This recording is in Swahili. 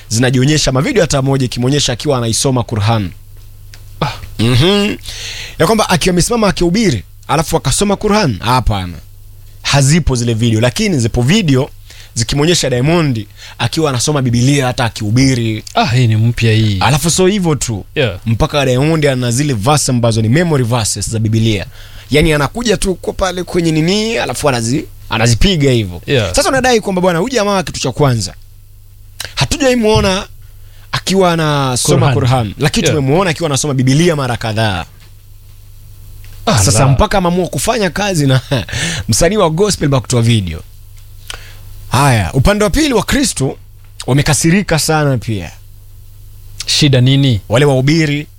zinajionyesha mavideo hata moja ikimwonyesha akiwa anaisoma Qur'an Ah. mm ya kwamba akiwa amesimama akihubiri alafu akasoma Qur'an hapana hazipo zile video lakini zipo video zikimwonyesha Diamond akiwa anasoma Biblia hata akihubiri ah hii ni mpya hii alafu sio hivyo tu yeah. mpaka Diamond ana zile verse ambazo ni memory verses za Biblia yani anakuja tu kwa pale kwenye nini alafu anazi anazipiga hivyo Yeah. sasa unadai kwamba bwana huyu jamaa kitu cha kwanza hatujaimuona akiwa anasoma Qur'an. Qur'an lakini Yeah. tumemuona akiwa anasoma Biblia mara kadhaa ah, sasa la. mpaka ameamua kufanya kazi na msanii wa gospel ba kutoa video haya upande wa pili wa Kristo wamekasirika sana pia shida nini wale wahubiri